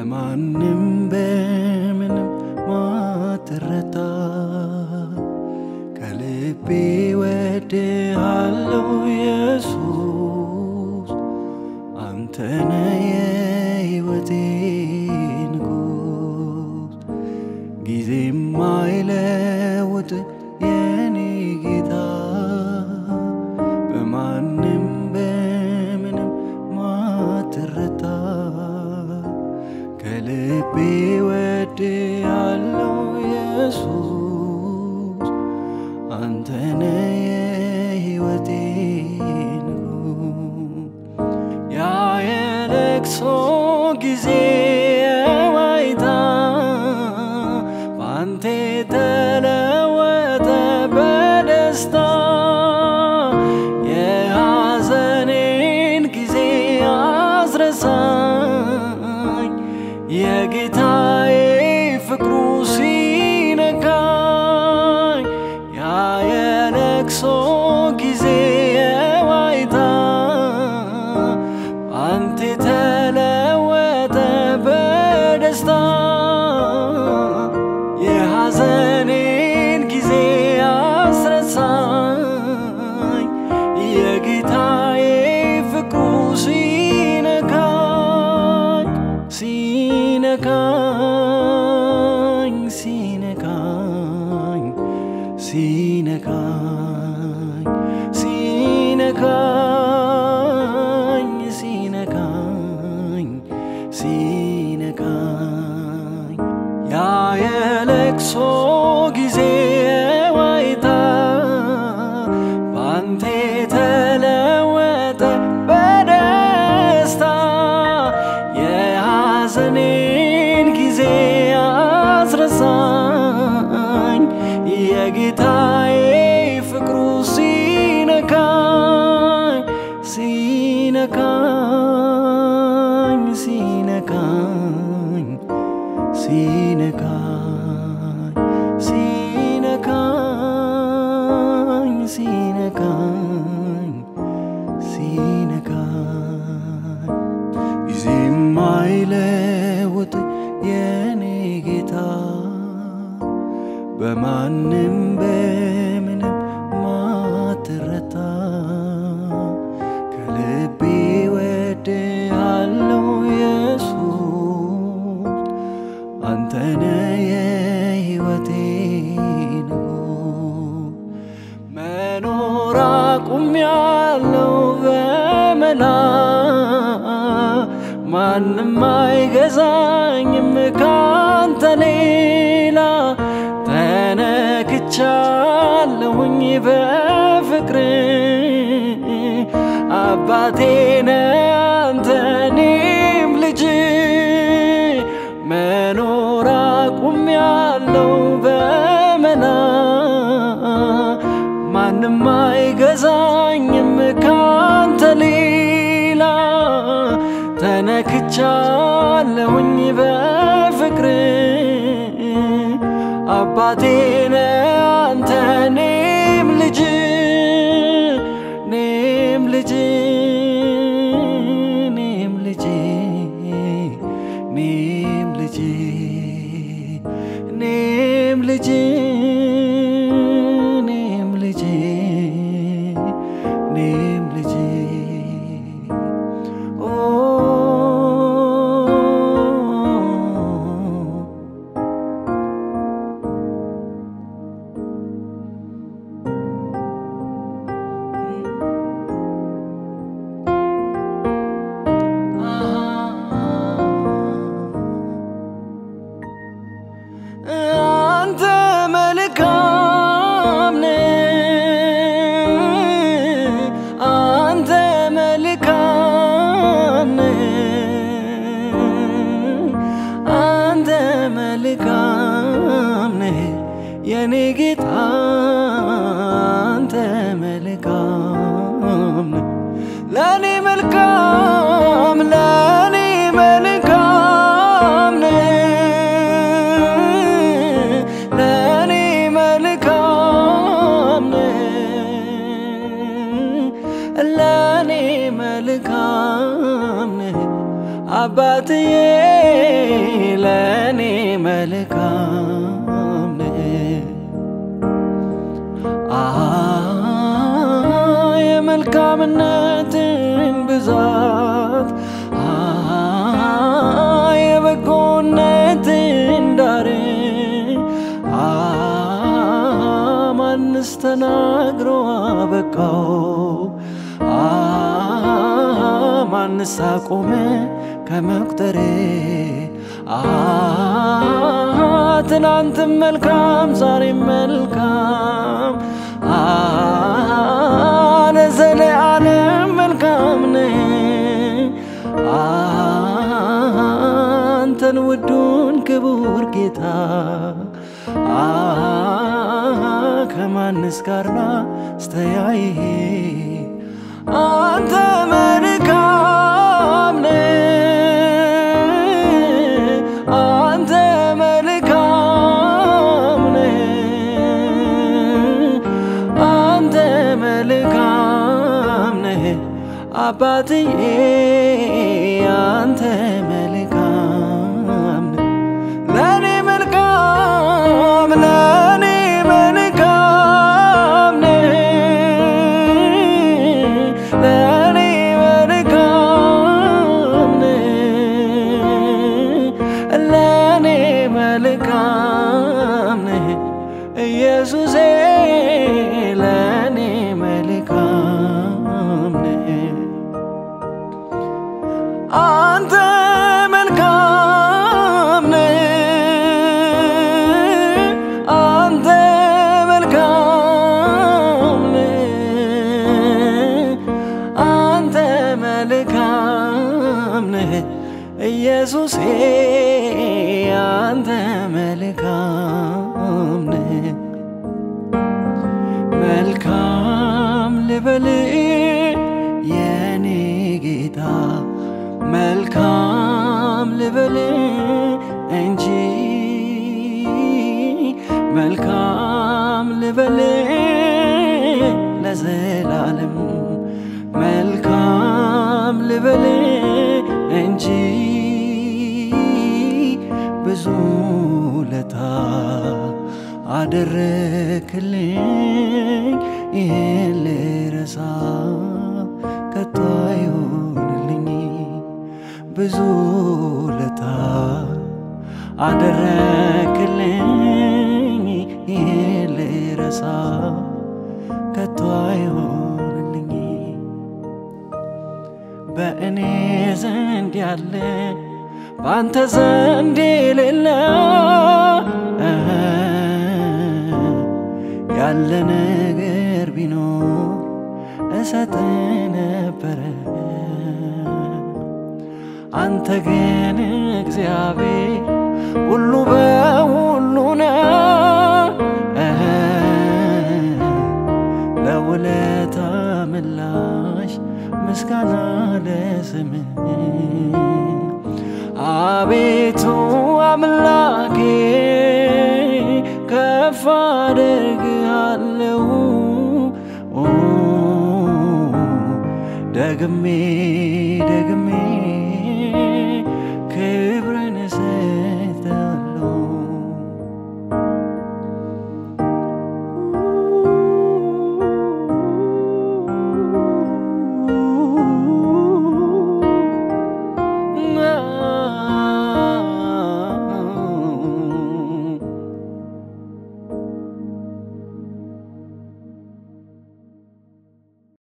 በማንም በምንም ማትረታ ከልቤ ወድሃለው ኢየሱስ አንተነ የሕይወቴ ንጉስ ጊዜ ማይለውጥ የኔ ጌታ በማንም በምንም ማትረታ ከልቤ ወድሃለው ኢየሱስ አንተነ የሕይወቴ ንጉስ ያ የለቅሶ ጊዜ ዋይታ በአንተ ተለወጠ በደስታ የሐዘኔን ጊዜ አስረሳኝ የጌታዬ ፍቅሩ ሲነካኝ ያ የለቅሶ ጊዜ የዋይታ አንተ ተለወጠ በደስታ የሐዘኔን ጊዜ አስረሳኝ የጌታዬ ፍቅሩ ሲነካኝ ሲነካኝ ሲነካኝ ሲነካኝ ሲነካኝ ሲነካኝ ሲነካኝ ያ የለቅሶ ጊዜ ዋይታ ባንቴ ተለወጠ በደስታ የሐዘኔን ጊዜ አስረሳኝ የጌታዬ ፍቅሩ ሲነካኝ ሲነካኝ ሲነካኝ ሲነካኝ ሲነካኝ ሲነካኝ ሲነካኝ ጊዜ ማይለውጥ የኔ ጌታ በማንም በምንም ማትረታ ከልቤ ወድሃለው ኢየሱስ አንተነ የሕይወቴ ንጉስ መኖር አቁሜያለሁ በመላ ማንም አይገዛኝም ካንተ ሌላ ተነክቻለሁኝ በፍቅር አባቴ ነህ አንተ እኔም ልጅ መኖር አቁሜያለሁ በመላ ማንም አይገዛኝም ካንተ ሌላ ተነክቻለሁኝ በፍቅር አባቴ ነህ አንተ እኔም ልጅ እኔም ልጅ እኔም ልጅ እኔም ልጅ እኔም ልጅ እኔም ልጅ እኔም ልጅ ኦ አንተ መልካም ነህ፣ አንተ መልካም ነህ፣ አንተ መልካም ነህ የኔ ጌታ አንተ መልካም ነህ ለኔ መልካም ለኔ መልካም ነህ ለኔ መልካም ነህ ለኔ መልካም ነህ አባትዬ ለእኔ መልካም ነህ። አሃ የመልካምነትን ብዛት አሃ የበጎነትን ዳር አሃ ማንስ ተናግሮ አበቃው አሃ ማንስ አቆመ ከመቁጠሬ አሃ ትናንትም መልካም ዛሬም መልካም አሃ ለዘለዓለም መልካም ነህ አሃ አንተን ውዱን ክቡር ጌታ አሃ ከማንስ ጋር ላስተያይህ አንተ መልካም ነህ አንተ መልካም ነህ አንተ መልካም ነህ አባትዬ አንተ መልካም ነህ ለኔ መልካም ለኔ መልካም ነህ ለኔ መልካም ነህ ለኔ መልካም ነህ ኢየሱሴ ለኔ መልካም ነህ አንተ መልካም ነህ አንተ መልካም ነህ አንተ መልካም ነህ ኢየሱሴ አንተ መልካም ነህ መልካም ልበል የኔ ጌታ መልካም ልበል እንጂ መልካም ልበል ለዘላለም መልካም ልበል እንጂ ብዙ ለታ አደረክልኝ ይህን ልረሳ ከቶ አይሆንልኝ ብዙ ለታ አደረክልኝ ይህን ልረሳ ከቶ አይሆንልኝ በእኔ ዘንድ ያለ በአንተ ዘንድ የሌለ ያለ ነገር ቢኖር እሰጥ ነበረ። አንተ ግን እግዚአብሔር ሁሉ በሁሉ ነው። ለውለታ ምላሽ ምስጋና ለስምህ አቤቱ አምላኬ ከፍ አደርግሃለሁ ኦ፣ ደግሜ ደግሜ